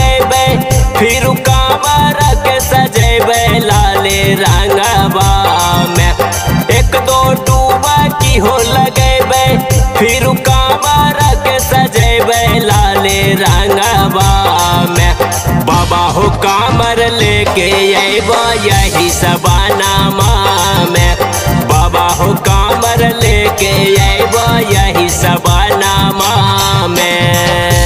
लगेबे फिर कामर के सजेबे लाले रंगवा में एक दो डूबा की हो लगेबे फिर कामर के सजेबे लाले रंगवा में बाबा हो कामर लेके अबा यही सबानामा में बाबा हो कामर लेके अबा यही सबानामा में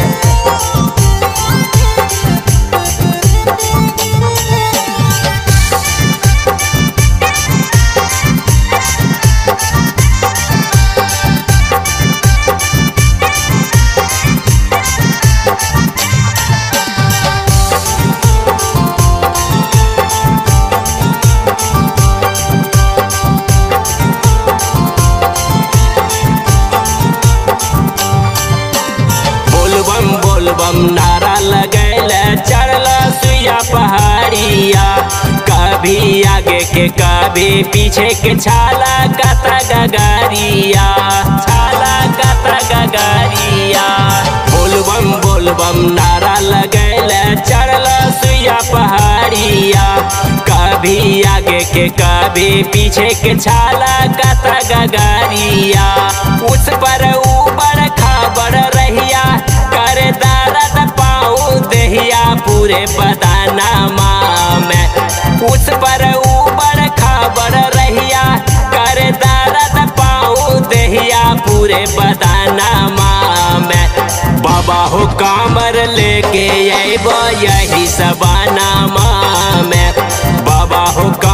बोलबम बोलबम नारा लगैल चढ़ल सुइया पहाड़िया कभी आगे के कभी पीछे के छाला कता गगारिया छाला कता गगारिया बोलबम बोलबम नारा लगैल चढ़ल सुइया पहाड़िया कभी आगे के कभी पीछे के छाला कता गगारिया उस पर ऊपर खबर रहिया करे दर्द पाऊ दहिया पूरे बदानामा में उस पर ऊपर खबर रहिया करे दर्द पाऊ दहिया पूरे बदानामा में बाबा हो कामर लेके अबा यही सबानामा में बाबा हो का